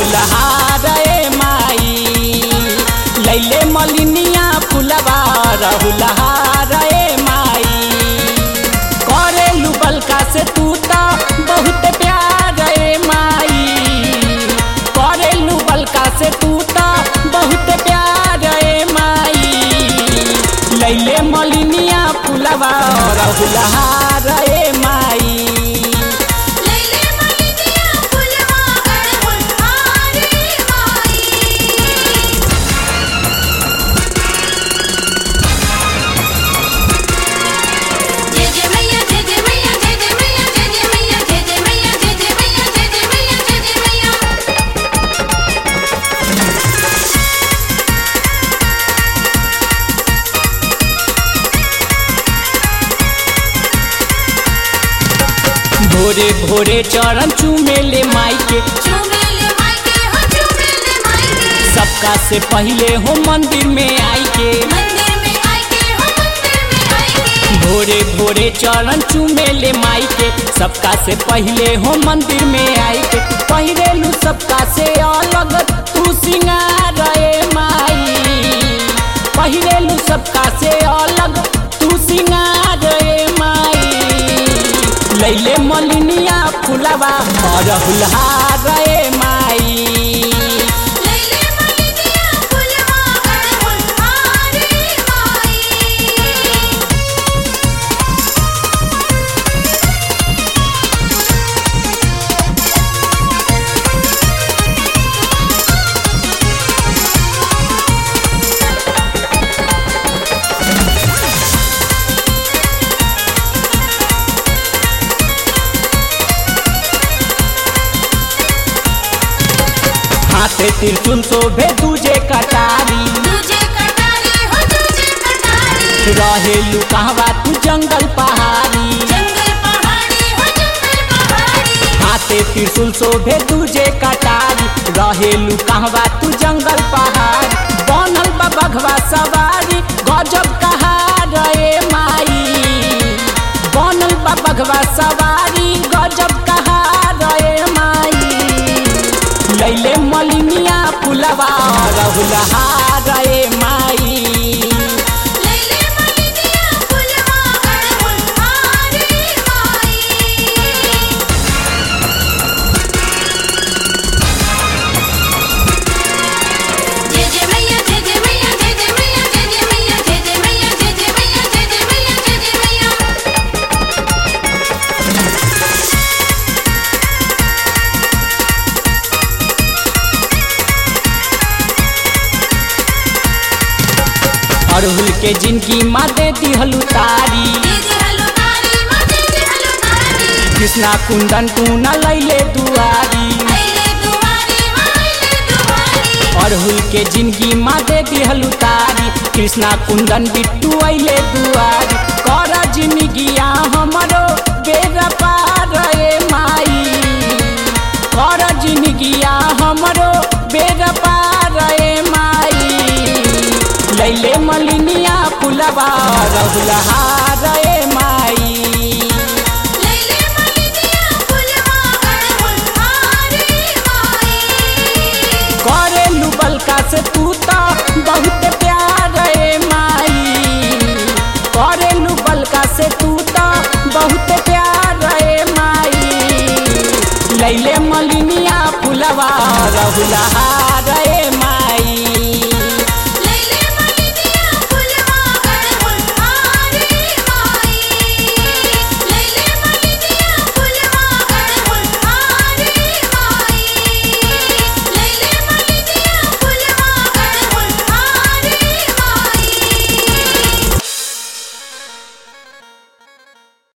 रहुलहार ए माई लैले मलिनिया फुलवा रहुलहार ए माई करेलू बलका से तू तो बहुत प्यार ए माई करेलू बलका से तू तो बहुत प्यार ए माई लैले मलिनिया फुलवा रहुलहार ए माई लैले मलिनिया फुलवा अड़हुल हारे माई जय जय मैया जय जय मैया जय जय मैया जय जय मैया जय जय मैया जय जय मैया जय जय मैया जय जय मैया भोरे भोरे चरण चूमेले माई के झूमेले मायके हो झूमेले मायके सबका से पहले हो मंदिर में आई के मंदिर में आके हो मंदिर में आके भोरे भोरे चरण चूमेले माई के सबका से पहले हो मंदिर में आई के पहिरेलू सबका से अलग तू सिंगार ए माई पहिरेलू सबका से अलग तू सिंगार ए माई लैले मलिनिया फुलवा अरहुलहार ए माई लैले मलिनिया फुलवा अड़हुल हारे माई हाथे त्रिशूल शोभे दूजे कटारी तुझे कटारी हो तुझे कटारी रहेलू कहवा तू जंगल पहाड़ी जंगल पहाड़ी हो जंगल पहाड़ी हाथे त्रिशूल शोभे दूजे कटारी रहेलू कहवा तू जंगल पहाड़ी बनल बा बघवा सवारी गजब कहार ए माई बनल बा बघवा सवारी गजब कहार ए माई लैले मलिनिया फुलवा रहुलहार ए माई लैले मलिनिया फुलवा अड़हुल हारे माई जय जय मैया जय जय मैया जय जय मैया जय जय मैया जय जय मैया जय जय मैया जय जय मैया जय जय मैया अड़हुल के जिनकी माँ दे दिहलू तारी दीदी हलो तारी माँ दीदी हलो तारी कृष्णा कुंदन तू न लैले दुआरी अइले दुआरी माँ अइले दुआरी अड़हुल के जिंदगी माँ दे दिहलू तारी कृष्णा कुंदन बिट्टू अइले दुआरी कर जिंदगिया हमरो बेरा पार ए माई कर जिंदगिया हमरो बेरा पार ए माई लैले मलिनिया फुलवा रहुलहार ए माई लैले मलिनिया फुलवा अड़हुल हारे माई करेलू बलका से तू तो बहुत प्यार ए माई करेलू बलका से तू तो बहुत प्यार ए माई लैले मलिनिया फुलवा रहुलहा